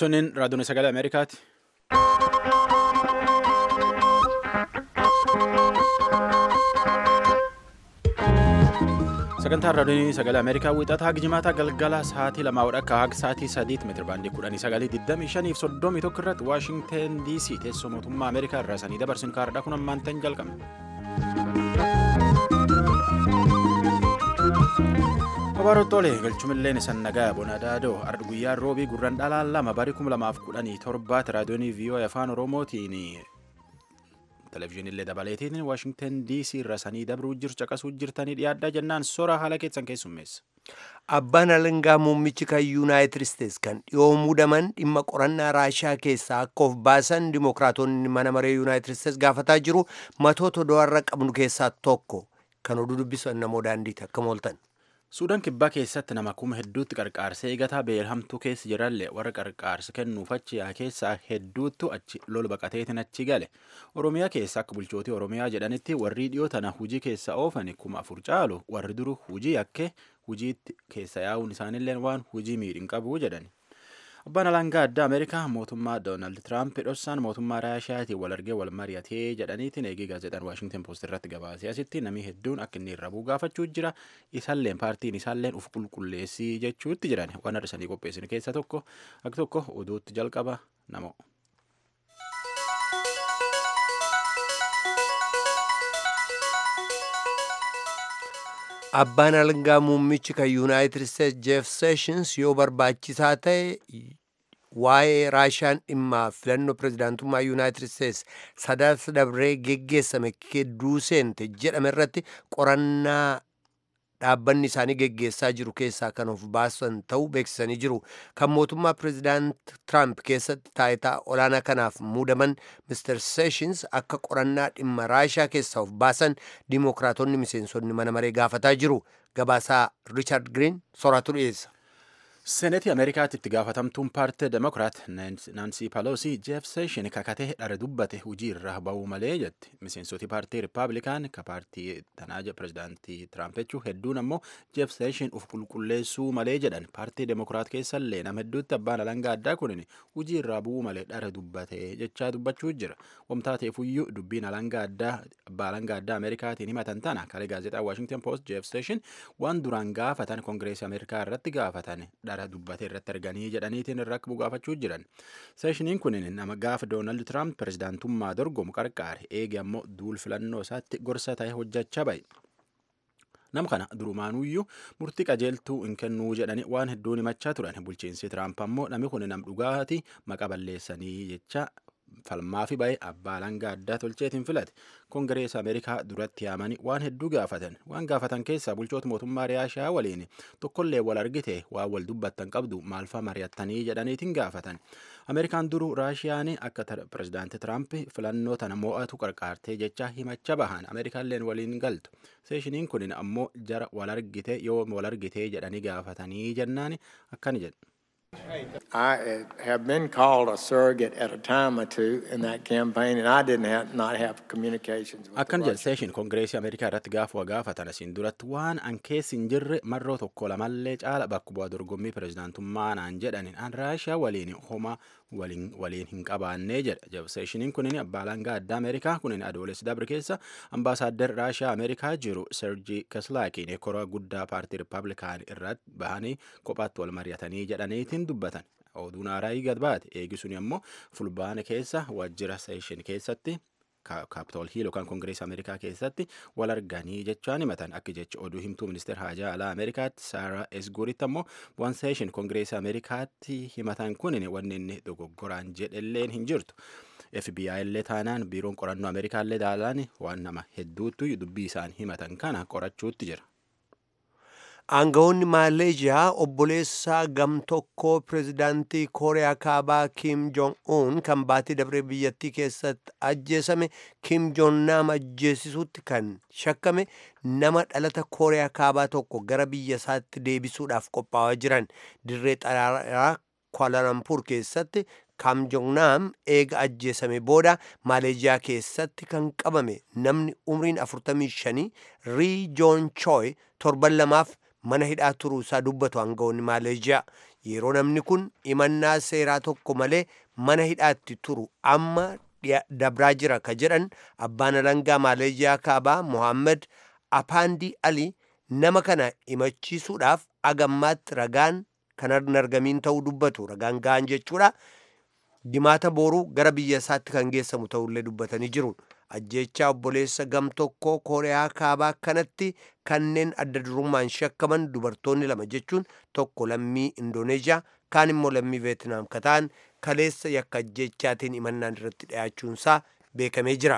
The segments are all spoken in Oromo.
Sunin raadiyoon sagalee Ameerikaati. Sagantaan raadiyoon sagalee Ameerikaa wixataa haga jimaataa galgala sa'aatii lamaa wadhakka haga sa'aatii sadiitti meetira baandii kudhanii sagalii digdamii shanii fi soddomii tokko irratti Waashingteen DC teessoo mootummaa Ameerikaa irraa sanii dabarsin kaardhaa kun ammaan ta'in jalqabne. Babaroottolee galchumilleen isan nagaa bonadaadoo ardi guyyaan roobii gurran dhalaan lama barii kuma lamaaf kudhanii torbaatti raadiyoonii VOA afaan oromootiin televezyiinillee dabaleetiin waashingten dc irra sanii dabruu jiru caqasuu jirtanii dhiyaadhaa jennaan sora haala keessan keessummeessa. Abbaan alangaa muummichi kan yuunaayitid isteets kan dhiyoo muudaman dhimma qorannaa raashaa keessaa akka of baasan dimokiraatonni mana maree yuunaayitid isteets gaafataa jiru matoota do'arra qabnu keessaa tokko kan oduu dubbisan namoo daandiiti akka mooltan. Suudaan kibbaa keessatti nama kuma hedduutti qarqaarsa eegataa beelhamtuu keessa jirallee warra qarqaarsa kennuuf achi yaa keessaa hedduuttu achi lol baqateetiin achi gale. Oromiyaa keessa akka bulchootii Oromiyaa jedhanitti warri dhiyoo tana hujii keessa oofani kuma afur caalu warri duru hujii yakke hujiitti keessa yaa'uun isaanillee waan hujii miidhin qabu jedhani. Abbaan alangaa addaa Ameerikaa mootummaa Doonaald Tiraamp dhossaan mootummaa Raashiyaatiin wal argee wal mari'atee jedhaniitiin eegee gaazexaan Waashingten Poost irratti gabaasee asitti namni hedduun akka inni irra bu'u gaafachuu jira. Isaalleen paartiin isaalleen uf qulqulleessii jechuutti jiran waan har'isanii qopheessin keessa tokko akka tokko oduutti jalqaba nama. Abbaan alangaa muummichi kan yuunaayitid isteets jeef seeshins yoo barbaachisaa ta'e waa'ee raashaan dhimma filannoo pirezidaantummaa yuunaayitid isteets sadaasa dabree geggeessame gidduu seente jedhame irratti qorannaa dhaabbanni isaanii geggeessaa jiru keessaa kan of baasan ta'uu beeksisanii jiru. Kan mootummaa pirezidaant Tiraamp keessatti taayitaa olaanaa kanaaf muudaman Mr. Sessions akka qorannaa dhimma raashaa keessaa of baasan dimokiraatonni miseensonni mana maree gaafataa jiru. Gabaasaa Riichaard Giriin soraatu dhiyeessa. Seenetii Ameerikaatti itti gaafatamtuun paartii Demokiraat Naansii Paloosi Jeef Seeshin kakatee dhara dubbate hujii irraa ba'uu malee jetti. Miseensoti paartii Rippaabilikaan ka paartii tanaa pirezidaantii Tiraamp jechuun hedduun ammoo Jeef Seeshin uf qulqulleessuu malee jedhan. Paartii Demokiraat keessallee nama hedduutti abbaan alangaa addaa kunin hujii irraa bu'uu malee dhara dubbate jechaa dubbachuu jira. Wamtaa ta'eefuyyuu dubbiin alangaa addaa abbaa alangaa addaa Ameerikaatiin himatan tana kalee gaazexaa Waashingten Poost Jeef Seeshin waan duraan gaafatan Kongireesii Ameerikaa irratti gaafatan dhara dubbate irratti arganii jedhaniitiin irra akka bugaafachuu jiran. Seeshiniin kun nama gaafa Doonaald Tiraamp pirezidaantummaa dorgomu qarqaare eege ammoo duul filannoo isaatti gorsa ta'e hojjechaa bahe. Nama kana durumaanuyyuu murtii qajeeltuu hin kennuu jedhani waan hedduun himachaa turan. Bulchiinsi Tiraamp ammoo namni kun nam dhugaati maqa balleessanii jecha falmaa fi ba'e abbaa alangaa addaa tolcheetiin filate kongireesa ameerikaa duratti yaamanii waan hedduu gaafatan waan gaafatan keessaa bulchoota mootummaa raashiyaa waliin tokkollee wal argite waan wal dubbattan qabdu maalfa mari'attanii jedhaniitiin gaafatan ameerikaan duru raashiyaan akka pirezidaanti tiraamp filannoo tana mo'atu qarqaartee jecha himacha bahan ameerikaalleen waliin galtu seeshiniin kun ammoo jara wal argite yoo wal argite jedhanii gaafatanii jennaan akkani jedhu. I have been called a surrogate at a time or two in that campaign, and I didn't have, not have communications with Akkan the jedhe Russians. seeshin kongireesii Ameerikaa irratti gaafuma gaafatan asiin duratti waan an keessi hin jirre marroo tokko lamallee caala bakka bu'aa dorgommii pirezidaantummaa naan jedhaniin an raashiyaa waliin homa waliin waliin hin qabaannee jedha jab seeshiniin kunin abbaa alangaa addaa Ameerikaa kunin adoolessi dabre keessa ambaasaaddar raashiyaa Ameerikaa jiru Sergii Kislaakiin koraa guddaa paartii Rippaabilikaan irratti bahanii kophaatti wal mari'atanii jedhaniitiin dubbatan. Oduun haaraa gad baate eegisuni ammoo fulbaana keessa waajjira seeshin keessatti kaapitool hiil yookaan kongireesii ameerikaa keessatti wal arganii jechaan himatan akka jecha oduu himtuu ministeer haajaa alaa ameerikaatti saaraa esguritti ammoo waan seeshin kongireesii ameerikaatti himatan kunin wanni inni dogoggoraan jedhelleen hin jirtu. FBI illee taanaan biiroon qorannoo ameerikaa illee daalaan waan nama hedduutti dubbii isaan himatan kana qorachuutti jira. Aangawoonni Maaleeshiyaa obboleessaa gam tokkoo pirezidaantii Kooriyaa Kaabaa Kim Jong-un kan baatii dabree biyyattii keessatti ajjeesame Kim Jong-nam ajjeesisuutti kan shakkame nama dhalata Kooriyaa Kaabaa tokko gara biyya isaatti deebisuudhaaf qophaa'aa jiran dirree xayyaaraa Kuala-Lumpur keessatti Kim Jong-nam eega ajjeesame booda Maaleeshiyaa keessatti kan qabame namni umriin 45 Rii Joon Choi torban lamaaf mana hidhaa turuu isaa dubbatu aangawoonni Maaleeshiyaa yeroo namni kun imannaa seeraa tokko malee mana hidhaatti turu amma dabraa jira ka jedhan abbaan alangaa maaleeziyaa kaabaa mohaammed apaandii ali nama kana imachiisuudhaaf agammaatti ragaan kan hin argamiin ta'uu dubbatu ragaan ga'an jechuudha dimaata booruu gara biyya isaatti kan geessamu ta'ullee dubbatanii jiru ajjeechaa obboleessa gam tokkoo kooriyaa kaabaa kanatti kanneen adda durummaan shakkaman dubartoonni lama jechuun tokko lammii indooneeziyaa kaan immoo lammii veetinaam ka ta'an kaleessa yakka ajjeechaatiin imannaan irratti dhiyaachuunsaa beekamee jira.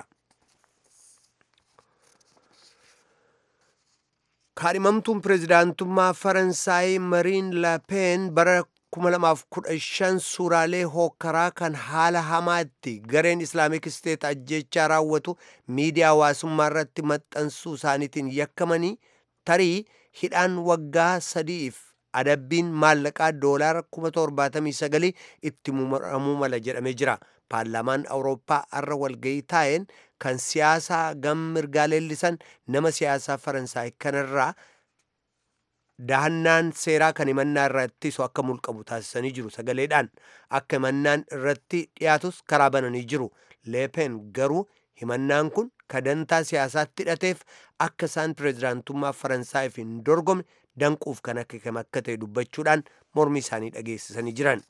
kaadhimamtuun pireezidaantummaa faransaay mariin laapeen bara 2015 suuraalee hookkaraa kan haala hamaatti gareen islaamik isteet ajjechaa raawwatu miidiyaa hawaasummaa irratti maxxansuu isaaniitiin yakkamanii tarii hidhaan waggaa sadiif adabbiin maallaqaa doolaara 79 itti muramuu mala jedhamee jira paarlaamaan awurooppaa har'a walgayii taa'een kan siyaasaa gam mirgaa leellisan nama siyaasaa faransaay kanarraa dahannaan seeraa kan himannaa irraa ittisu akka mulqabu taasisanii jiru sagaleedhaan akka himannaan irratti dhiyaatus karaa bananii jiru leepen garuu himannaan kun kadantaa siyaasaatti hidhateef akka isaan pireezidaantummaa faransaayif hin dorgomne danquuf kan akka akka ta'e dubbachuudhaan mormii isaanii dhageessisanii jiran.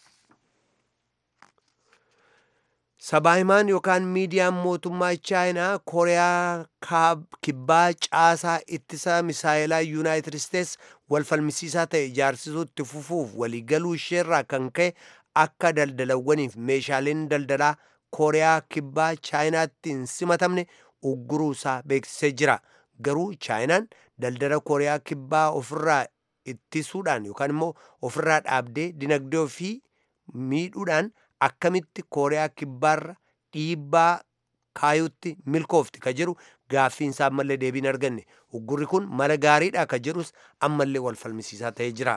sabaahimaan yookaan miidiyaan mootummaa chaayinaa kooriyaa kibbaa caasaa ittisa misaayilaa yuunaayitid isteets wal falmisiisaa ta'e ijaarsisuu itti fufuuf waliigaluu isheerraa kan ka'e akka daldalawwaniif meeshaaleen daldalaa kooriyaa kibbaa chaayinaatti hin simatamne ugguruu isaa beeksisee jira garuu chaayinaan daldala kooriyaa kibbaa ofirraa ittisuudhaan yookaan immoo ofirraa dhaabdee dinagdee ofii miidhuudhaan akkamitti kooriyaa kibbaarra dhiibbaa kaayutti milkoofti ka jedhu gaaffiinsaa ammallee deebiin arganne uggurri kun mala gaariidha ka jedhus ammallee wal falmisiisaa ta'ee jira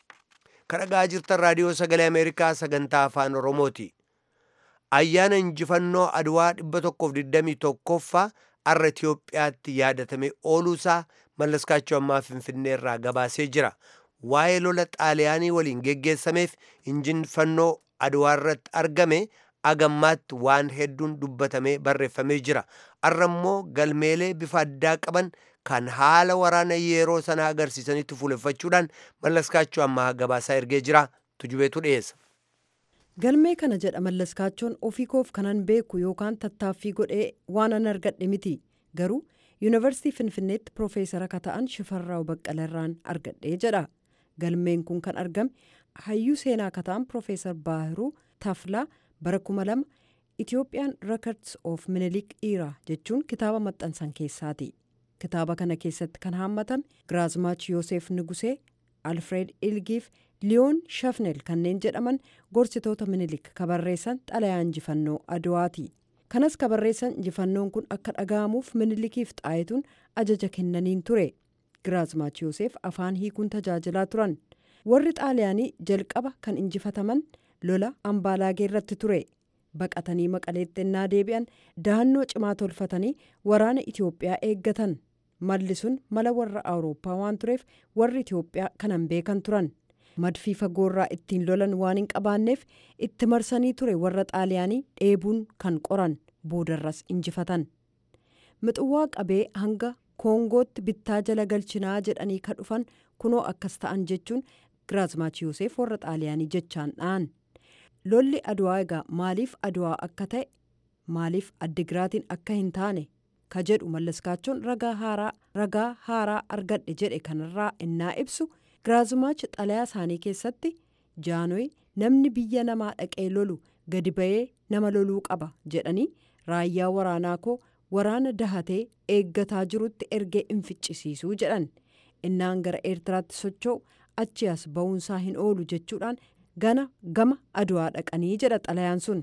kan dhagaa jirtan raadiyoo sagalee ameerikaa sagantaa afaan oromooti ayyaana injifannoo adwaa 121ffaa arra itiyoophiyaatti yaadatamee ooluusaa mallaskaachoo ammaa finfinnee irraa gabaasee jira waa'ee lola xaaliyaanii waliin geggeessameef injifannoo adwaa irratti argame agammaatti waan hedduun dubbatamee barreeffamee jira arra immoo galmeelee bifa addaa qaban kan haala waraana yeroo sana agarsiisanitti fuuleffachuudhaan mallaskaachoo ammaa gabaasaa ergee jira tujubeetu dhiyeessa. galmee kana jedha mallaskaachoon ofii koof kanan beeku yookaan tattaaffii godhee waan an argadhe miti garuu yuunivarsiitii finfinneetti piroofeesara ka ta'an shifarraa baqqalarraan argadhee jedha galmeen kun kan argame hayyuu seenaa ka ta'an piroofeesar baahiruu taflaa bara kuma lama itiyoophiyaan records of minilik dhiiraa jechuun kitaaba maxxansan keessaati kitaaba kana keessatti kan haammatame giraazmaach yoosef nugusee alfred ilgiif liyoon shafnel kanneen jedhaman gorsitoota minilik kabarreessan xalayaa injifannoo adwaati kanas kabarreessan injifannoon kun akka dhaga'amuuf minilikiif xaayituun ajaja kennaniin ture giraazmaach yoosef afaan hiikuun tajaajilaa turan warri xaaliyaanii jalqaba kan injifataman lola ambaalaagee irratti ture baqatanii maqaleetti ennaa deebi'an dahannoo cimaa tolfatanii waraana itiyoophiyaa eeggatan malli sun mala warra awurooppaa waan tureef warri itiyoophiyaa kanan beekan turan madfii fagoorraa ittiin lolan waan hin qabaanneef itti marsanii ture warra xaaliyaanii dheebuun kan qoran boodarras injifatan mixuwaa qabee hanga koongootti bittaa jala galchinaa jedhanii ka dhufan kunoo akkas ta'an jechuun giraazmaach yoosef warra xaaliyaanii jechaan dha'an lolli adwaa egaa maaliif adwaa akka ta'e maaliif addigiraatiin akka hin taane ka jedhu mallaskaachoon ragaa haaraa ragaa haaraa argadhe jedhe kanarraa innaa ibsu giraazmaach xalayaa isaanii keessatti jaanoy namni biyya namaa dhaqee lolu gadi ba'ee nama loluu qaba jedhanii raayyaa waraanaa koo waraana dahatee eeggataa jirutti ergee hin ficcisiisuu jedhan innaan gara eertiraatti socho'u achi as ba'uunsaa hin oolu jechuudhaan gana gama adwaa dhaqanii jedha xalayaan sun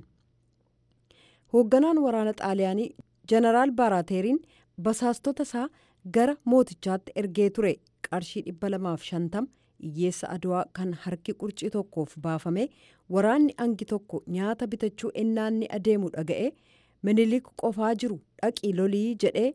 hoogganaan waraana xaaliyaanii jeneraal baaraateeriin basaastota isaa gara mootichaatti ergee ture qarshii dhibba lamaaf shantama hiyyeessa adwaa kan harki qurcii tokkoof baafame waraanni angi tokko nyaata bitachuu ennaanni adeemu dhaga'e minilik qofaa jiru dhaqii lolii jedhee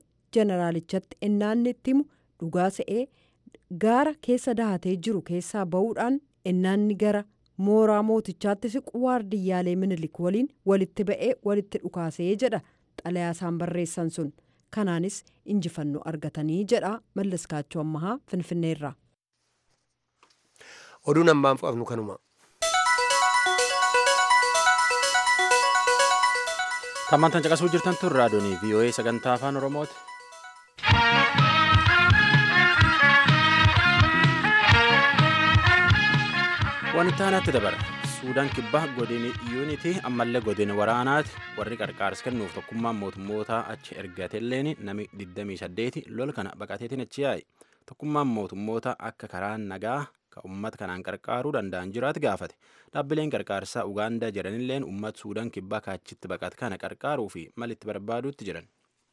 jeneraalichatti ennaanni itti himu dhugaa se'ee gaara keessa dahatee jiru keessaa ba'uudhaan innaanni gara mooraa mootichaatti siqu waardiyyaalee minilik waliin walitti ba'ee walitti dhukaasee jedha xalayaa isaan barreessan sun kanaanis injifannoo argatanii jedha mallaskaachoo ammahaa finfinneerra. oduun ammaaf qabnu kanuma. Tammantan caqasuu jirtan tun raadiyoonii VOA sagantaa afaan Oromooti. Wanti aanatti dabara. Suudaan kibbaa godini yuunitii ammallee godina waraanaati warri qarqaarsa kennuuf tokkummaan mootummootaa achi ergatelleen nami 28 lola kana baqateetiin achi yaa'i. Tokkummaan mootummoota akka karaa nagaa ka uummata kanaan qarqaaruu danda'an jiraatu gaafate. Dhaabbileen qarqaarsaa Ugaandaa jedhanilleen uummata Suudaan kibbaa kaachitti baqate kana qarqaaruu fi malitti barbaaduutti jiran.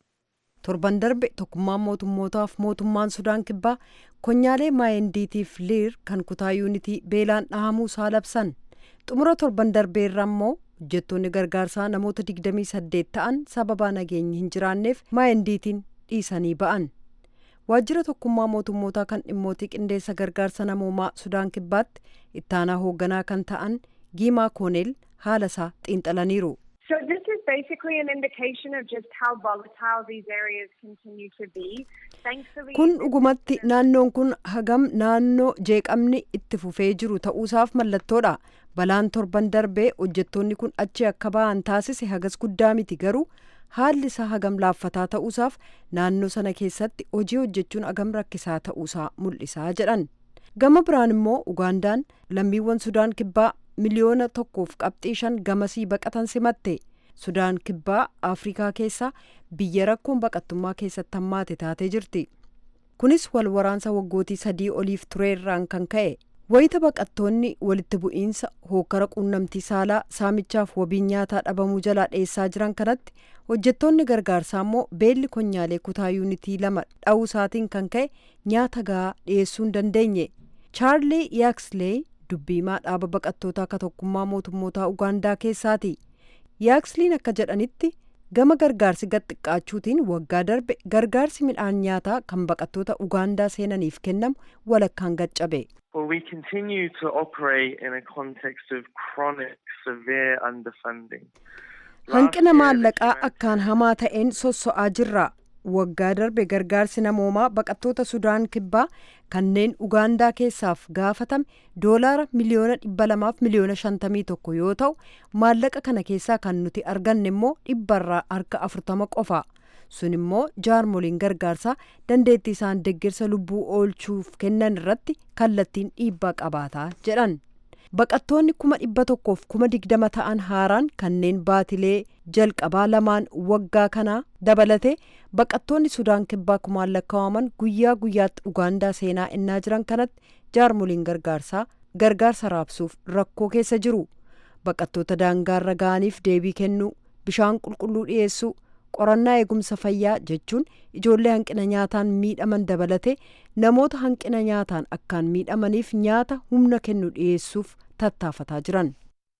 torban darbe tokkummaan mootummootaaf mootummaan sudaan kibbaa konyaalee maayendiitiif liir kan kutaa yuunitii beelaan dhahamuu isaa labsan xumura torban darbeerra immoo hojjettoonni gargaarsaa namoota 28 ta'an sababaa nageenyi hin jiraanneef maayendiitiin dhiisanii ba'an waajjira tokkummaa mootummootaa kan dhimmootii qindeessa gargaarsa namoomaa sudaan kibbaatti ittaanaa hoogganaa kan ta'an giimaa kooneel haala isaa xiinxalaniiru. So this is basically an indication of just how volatile these areas continue to be. Thankfully, kun dhugumatti naannoon kun hagam naannoo jeeqamni itti fufee jiru ta'uusaaf mallattoodha balaan torban darbee hojjettoonni kun achi akka ba'an taasise hagas guddaa miti garuu haalli isaa hagam laaffataa ta'uusaaf naannoo sana keessatti hojii hojjechuun hagam rakkisaa ta'uusaa mul'isaa jedhan gama biraan immoo ugaandaan lammiiwwan sudaan kibbaa miliyoona tokkoof qabxii shan gamasii baqatan simatte sudaan kibbaa afrikaa keessaa biyya rakkoon baqattummaa keessatti hammaate taatee jirti kunis wal waraansa waggootii sadii oliif tureerraan kan ka'e wayita baqattoonni walitti bu'iinsa hookkara quunnamtii saalaa saamichaaf wabiin nyaataa dhabamuu jalaa dheessaa jiran kanatti hojjettoonni gargaarsaa immoo beelli konyaalee kutaa yuunitii lama dha'uu isaatiin kan ka'e nyaata gahaa dhiyeessuu hin dandeenye chaarlii yaakslee dubbiimaa dhaaba baqattootaa akka tokkummaa mootummootaa ugaandaa keessaati yaaksliin akka jedhanitti gama gargaarsi gad xiqqaachuutiin waggaa darbe gargaarsi midhaan nyaataa kan baqattoota ugaandaa seenaniif kennamu walakkaan gaccabe. Well, we continue to operate in a context of chronic, severe underfunding. hanqina maallaqaa akkaan hamaa ta'een sosso'aa jirra waggaa darbe gargaarsi namoomaa baqattoota sudaan kibbaa kanneen ugaandaa keessaaf gaafatame doolaara miliyoona dhibba lamaaf miliyoona shantamii tokko yoo ta'u maallaqa kana keessaa kan nuti arganne immoo dhibbarraa harka afurtama qofa sun immoo jaarmoliin gargaarsaa dandeettii isaan deeggarsa lubbuu oolchuuf kennan irratti kallattiin dhiibbaa qabaataa jedhan baqattoonni kuma dhibba tokkoof kuma digdama ta'an haaraan kanneen baatilee jalqabaa lamaan waggaa kanaa dabalate baqattoonni sudaan kibbaa kumaan lakkaa'aman guyyaa guyyaatti ugaandaa seenaa innaa jiran kanatti jaarmoliin gargaarsaa gargaarsa raabsuuf rakkoo keessa jiru baqattoota daangaarra ga'aniif deebii kennuu bishaan qulqulluu dhiyeessuu qorannaa eegumsa fayyaa jechuun ijoollee hanqina nyaataan miidhaman dabalate namoota hanqina nyaataan akkaan miidhamaniif nyaata humna kennu dhiyeessuuf tattaafataa jiran.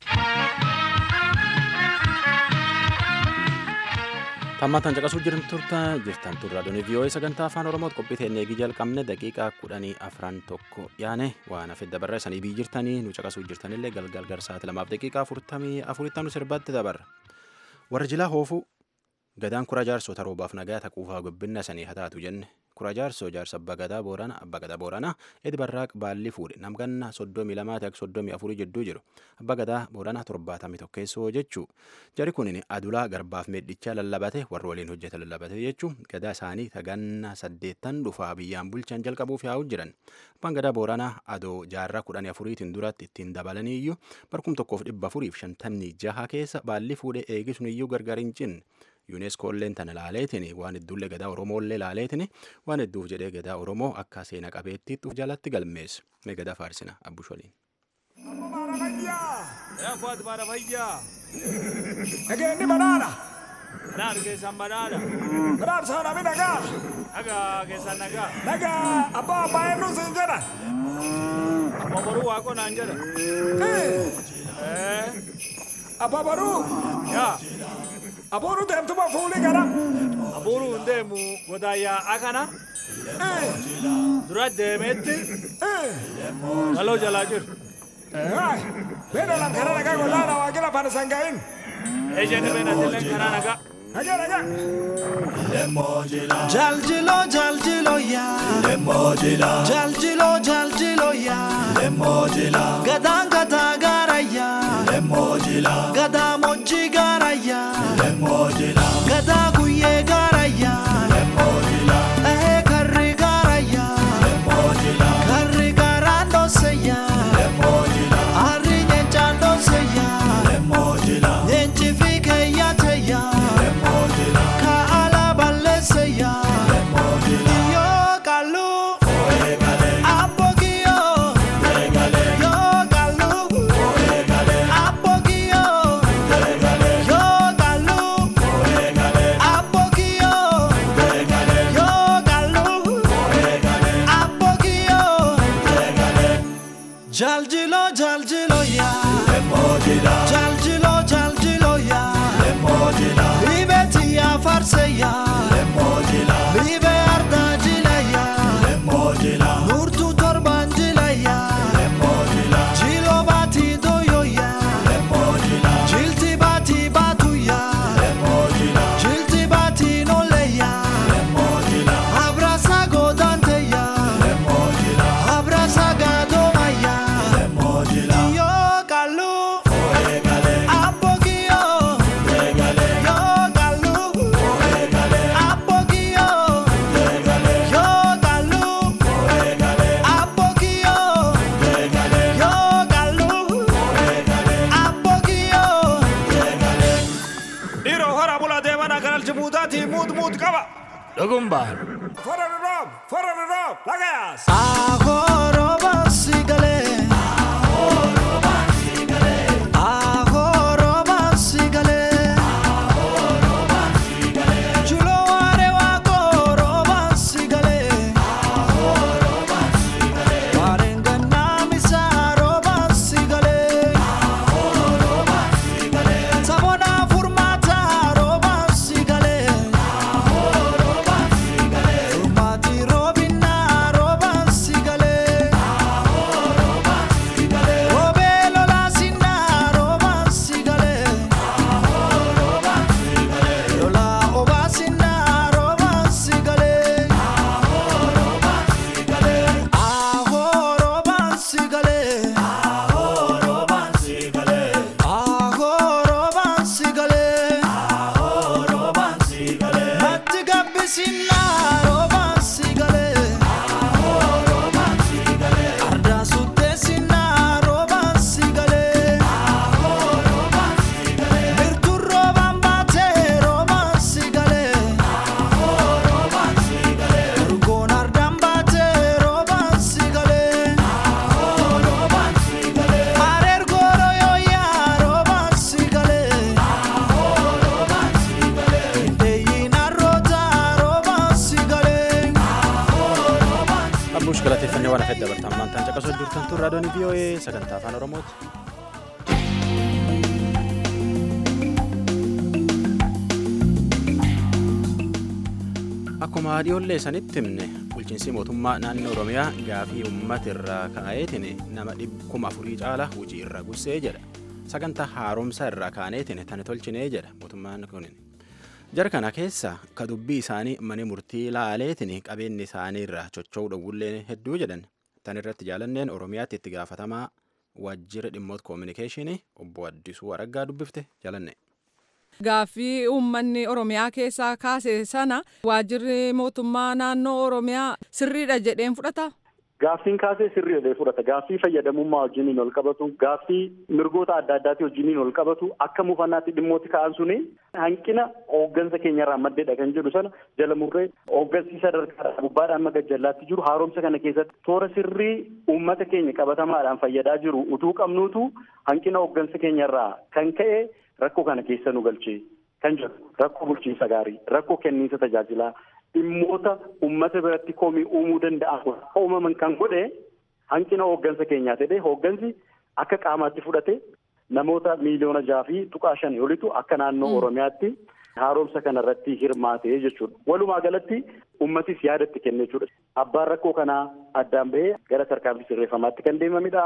Tammataan caqasuu jiran turta jirtan turra doonii vii'oo'ee sagantaa afaan oromooti qophii teennee eegii jalqabne daqiiqaa kudhanii afran tokko yaane waan hafe dabarra sanii bii jirtanii nu caqasuu jirtanillee galgal garsaati lamaaf daqiiqaa afurtamii afuritti nu sirbatti dabarra warra jilaa hoofuu gadaan kura jaarsota roobaaf nagaa taquufaa gubbinna sanii hataatu jenne kura jaarsoo jaarsa abbaa gadaa boorana abbaa gadaa boorana edi barraaq baalli fuudhe namganna soddomii lamaati akka soddomii afurii jidduu jiru abbaa gadaa boorana torbaatamii tokkeessoo jechuu jari kunin adulaa garbaaf meedhichaa lallabate warra waliin hojjeta lallabate jechuu gadaa isaanii taganna saddeettan dhufaa biyyaan bulchan jalqabuuf yaa'u jiran abbaan gadaa booranaa adoo jaarraa kudhanii afuriitiin duratti ittiin dabalanii iyyuu barkum tokkoof dhibba afuriif shantamii jaha keessa baalli fuudhe eegisuun iyyuu gargar hin cinne yuuneskoolleen tana laaleetiin waan hedduullee gadaa oromoollee laaleetiin waan hedduuf jedhee gadaa oromoo akka seena qabeettiitti jalatti galmeessa mee gadaa faarsina abbusholiin. Yaafat bara fayyaa. Nageenyi badhaadha. Badhaadha keessan badhaadha. Badhaadha saanami nagaa. Nagaa keessan nagaa. Nagaa abbaa abbaa eenyu siin jedhan. Amma boruu waaqoo naan jedha. Eh, Abbaa baruu. yaa Abuuru deemtuma fuulii gara. abuuruu hin deemu godaayyaa akana dura deemeetti galoo jalaa jiru. Hai, beda lang kana nagaa godaana waa gila fana sangaa'in. Ejjete beenatileen karaa nagaa. Nagaa nagaa. Jaljilo jaljilo ya Lemojila Jaljilo jaljilo ya Lemojila Gada gada gara ya Lemojila Gada moji gara ya Lemojila Gada guye gara ya Lemojila Eh karri gara ya Lemojila Karri gara no se ya Lemojila Arri nyencha no se ya Lemojila Nyenchi fike ya te ya Lemojila Ka ala balese ya Yo kalu Apogio Yo kalu Apogio Yo kalu Apogio Yo kalu Apogio Jaljilo jaljilo ya Jaljilo jaljilo ya Libeti ya farse ya Libe arda jila ya Nurtu torban jila ya Jilo bati doyo ya Jilti bati batu ya Jilti bati nole ya Abrasa godante ya Abrasa gadoma ya Yo kalu Apogio Yo kalu Apogio Yo kalu Apogio Yo kalu Apogio Dhiiroo hora bula deemana kanal jibuutaatii muut muut qaba. Dhugumbaan. Fora roob, fora roob, lagayaas. Agoroba sigale Agoroba sigale Chulo ware wa goroba sigale Warengana misaroba sigale Sabona furmata roba sigale Furmati robina roba sigale Robe lola sinna roba sigale Lola oba sinna roba sigale Aho roba sigale Aho roba sigale Aho roba sigale Aho roba sigale Matti gabbisinna roba sigale Aho roba sigale Arda suttessinna roba sigale Aho roba sigale Mirtu roba mbate roba sigale Aho roba sigale Urgoon ardaan baate roba sigale Aho roba sigale Areer gooroo yooyaa roba sigale Aho roba sigale Ndeeyyiin arroota roba sigale Aho roba Abbuush galateeffannee waan hafeef dabartaan maantaan caqasoo jirtan tun raadiyoon VOA sagantaa afaan Oromooti. Akkuma dhiyoollee sanitti himne bulchiinsi mootummaa naannoo Oromiyaa gaafii uummata irraa ka'eetiin nama kuma afurii caala hojii irra gussee jedha. Sagantaa haaromsa irraa kaaneetiin tani tolchinee jedha mootummaan kun. Jara kana keessa ka dubbii isaanii mana murtii laaleetiin qabeenyi isaanii irraa chocho'uu dhowwullee hedduu jedhan. Tan irratti jaalanneen Oromiyaatti itti gaafatamaa waajjira dhimmoota koominikeeshinii obbo Addisuu Araggaa dubbifte jaalanne. Gaaffii uummanni Oromiyaa keessaa kaase sana waajjirri mootummaa naannoo Oromiyaa sirriidha jedheen fudhata. Gaaffiin kaasee sirrii jedhee fudhata. Gaaffii fayyadamummaa wajjiniin ol qabatu, gaaffii mirgoota adda addaatii wajjiniin ol qabatu, akka mufannaatti dhimmooti ka'an suni hanqina hooggansa keenyarraa maddeedha kan jedhu sana jala murree hooggansi sadarkaa gubbaadhaan maga jallaatti jiru haaromsa kana keessatti toora sirrii uummata keenya qabatamaadhaan fayyadaa jiru utuu qabnuutu hanqina hooggansa keenyarraa kan ka'e rakkoo kana keessa nu galchee kan jedhu rakkoo bulchiinsa gaarii, rakkoo kenniinsa tajaajilaa dhimmoota uummata biratti komii uumuu danda'an uumaman kan godhe hanqina hooggansa keenyaa ta'ee hooggansi akka qaamaatti fudhate namoota miiliyoona jaha fi tuqaa shanii olitu akka naannoo Oromiyaatti haaromsa kana irratti hirmaate jechuudha. Walumaa galatti uummatis yaadatti kenne jechuudha. Abbaan rakkoo kanaa addaan bahee gara tarkaanfii sirreeffamaatti kan deemamidha.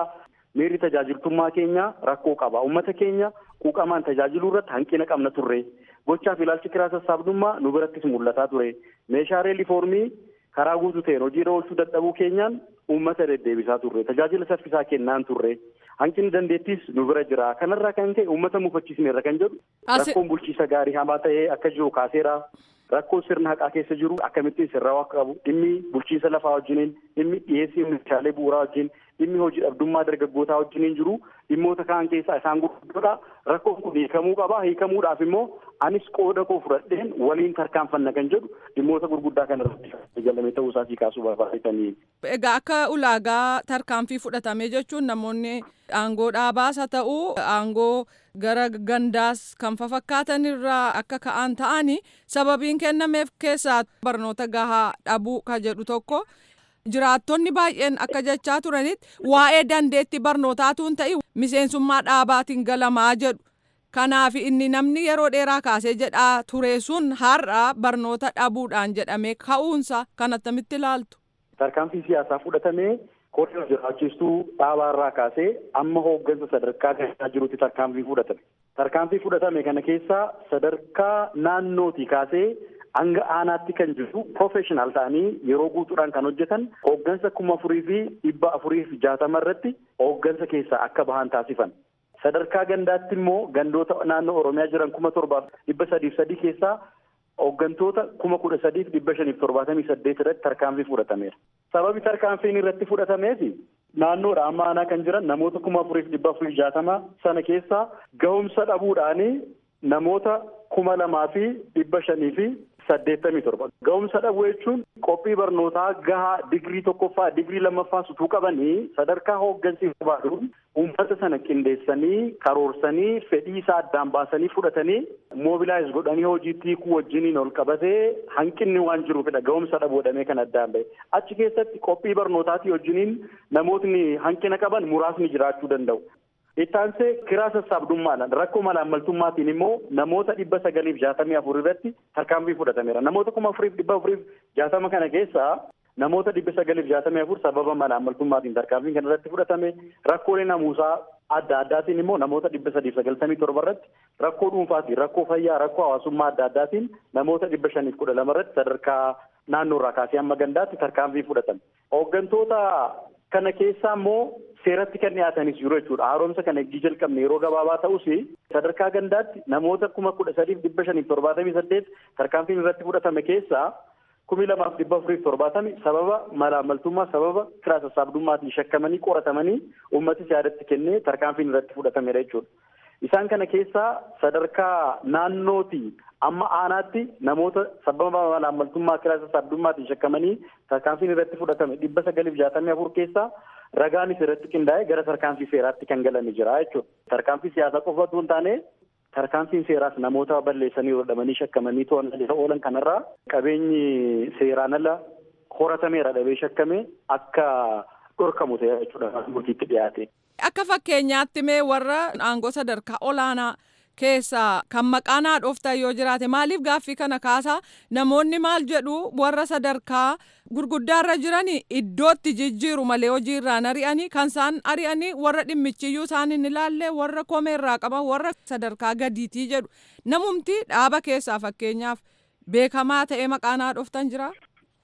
miirri tajaajiltummaa keenya rakkoo qaba ummata keenya quuqamaan tajaajiluu irratti hanqina qabna turre gochaaf ilaalchi kiraa sassaabdummaa nu birattis mul'ataa ture meeshaalee lifoormii karaa guutuu ta'een hojiirra oolchuu dadhabuu keenyaan uummata deddeebisaa turre tajaajila saffisaa kennaan turre hanqinni dandeettis nu bira jira kanarraa kan ka'e uummata mufachiisneerra kan jedhu rakkoon bulchiisa gaarii hamaa ta'ee akka jiru kaaseera rakkoon sirna haqaa keessa jiru akkamittiin sirraa'uu akka qabu dhimmi bulchiinsa lafaa wajjiniin dhimmi dhiyeessii meeshaalee bu'uuraa wajjin dhimmi hojii dhabdummaa dargaggootaa wajjiniin jiru dhimmoota kaan keessaa isaan gurguddoodha rakkoon kun hiikamuu qaba hiikamuudhaaf immoo anis qooda koo fudhadheen waliin tarkaanfanna kan jedhu dhimmoota gurguddaa kana irratti jalame ta'uu isaatii kaasuu barbaadanii. Egaa akka ulaagaa tarkaanfii fudhatame jechuun namoonni aangoo dhaabaas haa ta'u aangoo gara gandaas kan fafakkaatan irraa akka ka'an ta'ani sababiin kennameef keessaa barnoota gahaa dhabuu ka jedhu tokko jiraattonni baay'een akka jechaa turanitti waa'ee dandeetti barnootaatu hin ta'i miseensummaa dhaabaatiin galamaa jedhu. Kanaaf inni namni yeroo dheeraa kaasee jedhaa ture sun har'a barnoota dhabuudhaan jedhamee ka'uunsa kan attamitti ilaaltu. Tarkaanfii siyaasaa fudhatamee koree jiraachistuu dhaabaarraa kaasee amma hooggansa sadarkaa gahee jirutti tarkaanfii fudhatame. Tarkaanfii fudhatame kana keessaa sadarkaa naannootii kaasee hanga aanaatti kan jiru profeshinal ta'anii yeroo guutuudhaan kan hojjetan hooggansa kuma afurii fi dhibba afurii fi jaatama irratti hooggansa keessaa akka bahan taasifan. Sadarkaa gandaatti immoo gandoota naannoo Oromiyaa jiran kuma torbaaf dhibba sadiif sadii keessaa hooggantoota kuma kudha sadiif dhibba shaniif torbaatamii saddeet irratti tarkaanfii fudhatameera. Sababi tarkaanfiin irratti fudhatameef naannoodha amma aanaa kan jiran namoota kuma afuriif dhibba afurii jaatama sana keessaa gahumsa dhabuudhaanii namoota kuma lamaa fi dhibba shanii fi saddeettamii torba. Ga'umsa dhabuu jechuun qophii barnootaa gahaa digirii tokkoffaa digirii lammaffaa sutuu qabanii sadarkaa hooggansi barbaaduun uummata sana qindeessanii karoorsanii fedhii isaa addaan baasanii fudhatanii moobilaayiz godhanii hojiitti hiikuu wajjiniin ol qabatee hanqinni waan jiruufidha ga'umsa dhabuu jedhamee kan addaan bahe. Achi keessatti qophii barnootaatii wajjiniin namootni hanqina qaban muraasni jiraachuu danda'u. Ittaansee kiraa sassaabdummaadhaan rakkoo malaammaltummaatiin immoo namoota dhibba sagaliif jaatamii afur irratti tarkaanfii fudhatameera. Namoota kuma afuriif dhibba afuriif jaatama kana keessaa namoota dhibba sagaliif jaatamii afur sababa malaammaltummaatiin tarkaanfiin kana irratti fudhatame rakkoolee namuusaa adda addaatiin immoo namoota dhibba sadiif sagaltamii torba irratti rakkoo dhuunfaatiin rakkoo fayyaa rakkoo hawaasummaa adda addaatiin namoota dhibba shaniif kudha lama irratti sadarkaa naannoo irraa kaasee hamma gandaatti tarkaanfii fudhatame. Hooggantoota kana keessaa immoo seeratti kan dhiyaatanis jiru jechuudha. Haaromsa kana eegii jalqabne yeroo gabaabaa ta'us sadarkaa gandaatti namoota kuma kudha sadiif dhibba shaniif torbaatamii saddeet tarkaanfiin irratti fudhatame keessaa kumi lamaaf dhibba afuriif torbaatami sababa malaammaltummaa sababa kiraa sassaabdummaatiin shakkamanii qoratamanii uummatis yaadatti kennee tarkaanfiin irratti fudhatamedha jechuudha. Isaan kana keessaa sadarkaa naannootii amma aanaatti namoota sababa malaammaltummaa kiraa sassaabdummaatiin shakkamanii tarkaanfiin irratti fudhatame dhibba sagaliif jaatamii afur keessaa ragaanis irratti qindaa'ee gara tarkaanfii seeraatti kan galanii jira jechuudha. Tarkaanfii siyaasaa qofa osoo hin taane tarkaanfiin seeraas namoota balleessanii hodhamanii shakkamanii to'annaa oolan kanarraa qabeenyi seeraan ala horatameera dhabee shakkame akka dhorkamu ta'e jechuudha murtiitti dhiyaate. Akka fakkeenyaatti mee warra aangoo sadarkaa olaanaa keessaa kan maqaan haadhooftan yoo jiraate maaliif gaaffii kana kaasaa namoonni maal jedhu warra sadarkaa gurguddaarra jiranii iddootti jijjiiru malee hojiirraan ari'anii kan isaan ari'anii warra dhimmichiyyuu isaan hin ilaalle warra komeerraa qaban warra sadarkaa gadiitii jedhu namumti dhaaba keessaa fakkeenyaaf beekamaa ta'ee maqaan haadhooftan jira.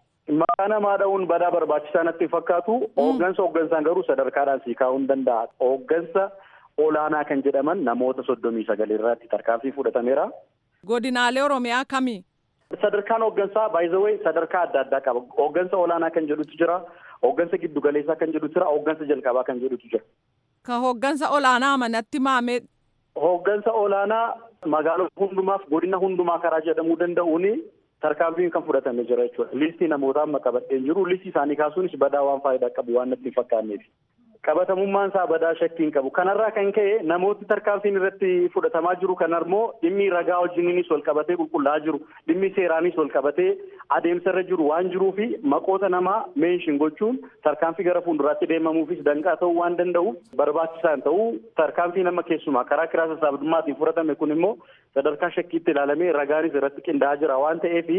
Maqaa namaa dha'uun badaa barbaachisaa natti fakkaatu hooggansa hooggansaan garuu sadarkaadhaan sii kaa'uu hin danda'a. Hooggansa olaanaa kan jedhaman namoota soddomii sagal irratti tarkaanfii fudhatameera. Godinaalee Oromiyaa kamii? Sadarkaan hooggansaa baay'izawee sadarkaa adda addaa qaba. Hooggansa olaanaa kan jedhutu jira. Hooggansa giddugaleessaa kan jedhutu jira. Hooggansa jalqabaa kan jedhutu jira. Ka hooggansa olaanaa amanatti maamee. Hooggansa olaanaa magaalota hundumaaf godina hundumaa karaa jedhamuu danda'uuni tarkaanfiin kan fudhatame jira jechuudha. Listii namootaa amma qabadheen jiru. Listii isaanii kaasuunis badaa waan faayidaa qabu waan natti hin fakkaanneef. qabatamummaan isaa badaa shakkiin qabu kanarraa kan ka'e namooti tarkaanfiin irratti fudhatamaa jiru kanammoo dhimmi ragaa wajjiniinis wal qabatee qulqullaa'aa jiru dhimmi seeraanis wal qabatee adeemsarra jiru waan jiruu fi maqoota namaa meenshin gochuun tarkaanfii gara fuulduraatti deemamuufis danqaa ta'uu waan danda'uuf barbaachisaan ta'uu tarkaanfii nama keessumaa karaa kiraa sassaabdummaatiin fudhatame kun immoo sadarkaa shakkiitti ilaalamee ragaanis irratti qindaa'aa jira waan ta'eef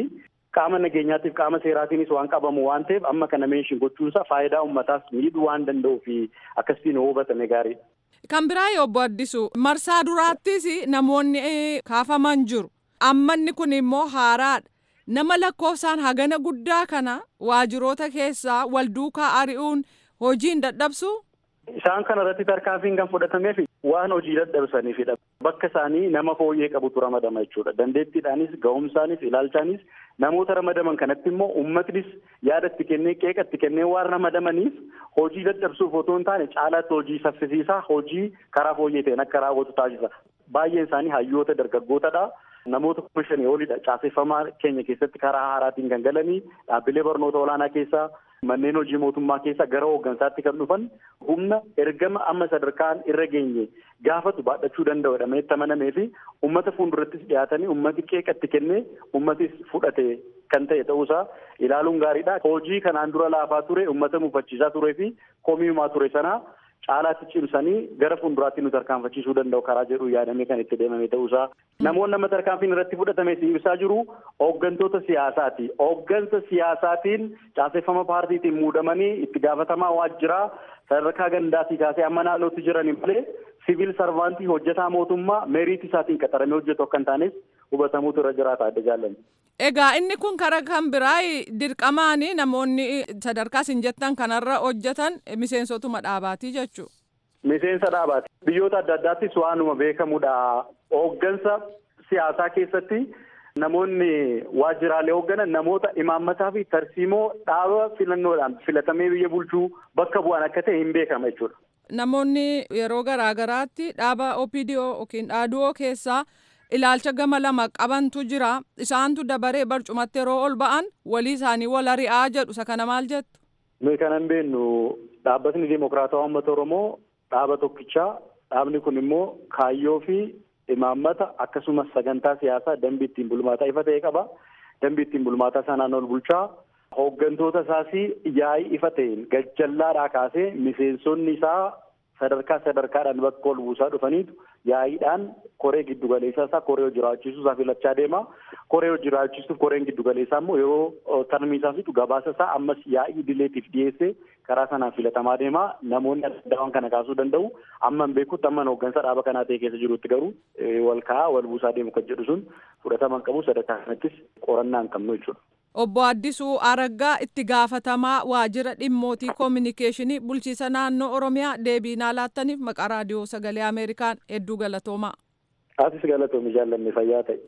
qaama nageenyaatiif qaama seeraatiinis waan qabamu waan ta'eef amma kana meeshin gochuunsa faayidaa uummataas miidhuu waan danda'uu fi akkasitiin hubatame gaariidha. Kan biraa obbo Addisu marsaa duraattis namoonni kaafaman jiru. Ammanni kun immoo haaraadha. Nama lakkoofsaan hagana guddaa kana waajiroota keessaa wal duukaa ari'uun hojiin dadhabsu. Isaan kana irratti tarkaanfiin kan fudhatameef waan hojii dadhabsaniifidha. Bakka isaanii nama fooyyee qabutu ramadama jechuudha. Dandeettiidhaanis, ga'umsaanis, ilaalchaanis namoota ramadaman kanatti immoo uummatnis yaada itti kennee qeeqa itti kennee waan ramadamaniif hojii dadhabsuuf otoo hin taane caalaatti hojii saffisiisaa hojii karaa fooyyee ta'een akka raawwatu taasisa. Baay'een isaanii hayyoota dargaggootadha. Namoota kuma shanii olidha. Caaseffamaa keenya keessatti karaa haaraatiin kan galanii dhaabbilee barnoota olaanaa keessaa manneen hojii mootummaa keessaa gara hooggansaatti kan dhufan humna ergama amma sadarkaan irra geenye gaafatu baadhachuu danda'u jedhamee itti amanamee fi uummata fuuldurattis dhiyaatanii uummati qeeqatti kennee uummatis fudhate kan ta'e ta'uusaa ilaaluun gaariidha. Hojii kanaan dura laafaa ture uummata mufachiisaa turee fi komiimaa ture sanaa caalaatti cimsanii gara fuulduraatti nu tarkaanfachiisuu danda'u karaa jedhu yaadamee kan itti deemame ta'uusaa. Namoonni nama tarkaanfiin irratti fudhatame si ibsaa jiru hooggantoota siyaasaati. Hooggansa siyaasaatiin caaseffama paartiitiin muudamanii itti gaafatamaa waajjiraa sadarkaa gandaatii kaasee amma naannootti jiranii malee siviil sarvaantii hojjetaa mootummaa meeriitii isaatiin qaxaramee hojjetu akka hin taanes hubatamuutu irra jiraata adda jaallanni. Egaa inni kun karaa kan biraa dirqamaan namoonni sadarkaa isin jettan kanarra hojjetan miseensotuma dhaabaatii jechuudha. Miseensa dhaabaati. Biyyoota adda addaattis waanuma beekamudha. Hooggansa siyaasaa keessatti namoonni waajjiraalee hoogganan namoota imaammataa fi tarsiimoo dhaaba filannoodhaan filatamee biyya bulchuu bakka bu'an akka ta'e hin beekama jechuudha. Namoonni yeroo garaa garaatti dhaaba OPDO yookiin dhaaduu keessaa ilaalcha gama lama qabantu jira. Isaantu dabaree barcumatti yeroo ol ba'an walii isaanii wal ari'aa jedhu isa kana maal jettu? Nuyi kan hin beeknu dhaabbatni Dimokiraatawaa Uummata Oromoo dhaaba tokkichaa dhaabni kun immoo kaayyoo fi imaammata akkasumas sagantaa siyaasaa dambii ittiin bulmaataa ifa ta'e qaba. Dambii ittiin bulmaataa sanaan ol bulchaa hooggantoota isaas yaa'ii ifa ta'een gajjallaadhaa kaasee miseensonni isaa sadarkaa sadarkaadhaan bakka ol buusaa dhufaniitu yaa'iidhaan koree giddugaleessaa isaa koree hojii raawwachiisuu isaa filachaa deema. Koree hojii raawwachiisuuf koreen giddugaleessaa immoo yeroo tarmii isaa fixu gabaasa isaa ammas yaa'ii idileetiif dhiyeessee karaa sanaan filatamaa deema. Namoonni adda kana kaasuu danda'u. Amma hin beekutti amma hooggansa dhaaba kanaa ta'e keessa jirutti garuu wal kaa'aa wal buusaa deemu kan jedhu sun fudhatama hin qabu sadarkaa kanattis qorannaa hin qabnu jechuudha. Obbo Addisuu Araggaa itti gaafatamaa waajjira dhimmootii koominikeeshinii bulchiisa naannoo Oromiyaa deebii naa laattaniif maqaa raadiyoo sagalee Ameerikaan hedduu galatoomaa. Asis galatoomi jaallanne fayyaa ta'e.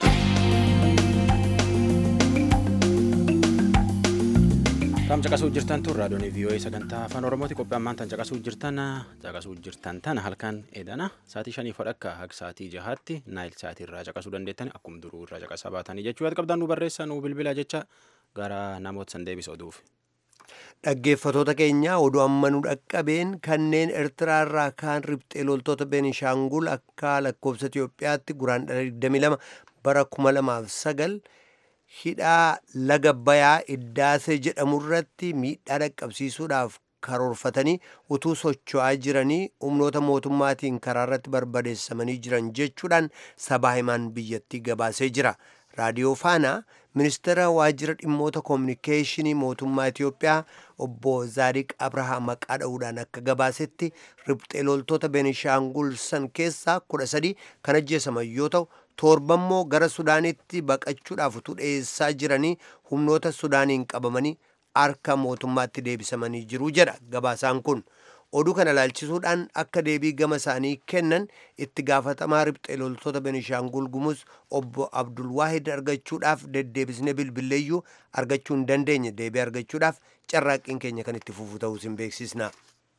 Tam caqasuu jirtan tun raadiyoon VOA sagantaa afaan Oromooti qophii ammaan tan caqasuu jirtan caqasuu jirtan tana halkan edana sa'aatii shanii fodhakka haga sa'aatii jahaatti naayil sa'aatii irraa caqasuu dandeettan akkuma duruu irraa caqasaa baatanii jechuu yaad qabdan nu barreessaa nu bilbila jecha gara namoota san deebisa oduuf. Dhaggeeffatoota keenya oduu amma nu dhaqqabeen kanneen Eertiraa irraa kaan riphxee loltoota Beenishaangul akka lakkoofsa Itoophiyaatti guraan dhala 22 bara 2009 hidhaa laga bayaa iddaasee jedhamu irratti miidhaa dhaqqabsiisuudhaaf karoorfatanii utuu socho'aa jiranii humnoota mootummaatiin karaa irratti barbadeessamanii jiran jechuudhaan sabaa himaan biyyattii gabaasee jira. raadiyoo faanaa ministeera waajjira dhimmoota koominikeeshinii mootummaa Itoophiyaa obbo Zaadiq Abrahaa maqaa dha'uudhaan akka gabaasetti riphxee loltoota Beenishaangul san keessaa kudha sadii kan ajjeesaman yoo ta'u torbammoo gara Sudaanitti baqachuudhaaf utuu dhiyeessaa jiranii humnoota Sudaaniin qabamanii harka mootummaatti deebisamanii jiru jedha gabaasaan kun. oduu kana ilaalchisuudhaan akka deebii gama isaanii kennan itti gaafatamaa riphxee loltoota Benishaangul Gumuz obbo Abdulwaahid argachuudhaaf deddeebisnee bilbilleeyyuu argachuu hin dandeenye deebii argachuudhaaf carraaqqiin keenya kan itti fufu ta'uu isin beeksisna.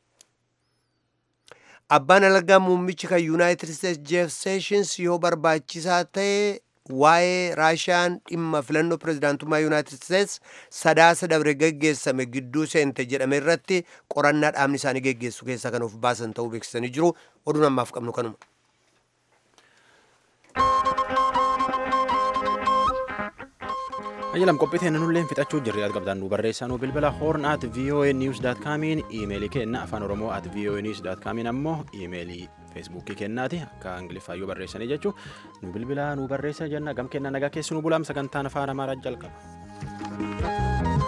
Abbaan alagaa muummichi kan Yuunaayitid Isteets Jeef Seeshins yoo barbaachisaa ta'e waa'ee raashiyaan dhimma filannoo pirezidaantummaa yuunaayitid isteets sadaasa dabre geggeessame gidduu seente jedhame irratti qorannaa dhaabni isaanii geggeessu keessaa kan of baasan ta'uu beeksisanii jiru oduun ammaaf qabnu kanuma. Ayyalam qophii teenya nullee fixachuu jirri yaad qabdaan nu barreessaa nu bilbila horn at voa news dot comiin iimeelii kenna afaan oromoo at voa news dot comiin ammoo iimeelii feesbuukii kennaati akka ingiliffaa yoo barreessanii jechuu nu bilbilaa nu barreessa jenna gam kenna nagaa keessi nu bulaam sagantaan afaan amaaraa jalqaba.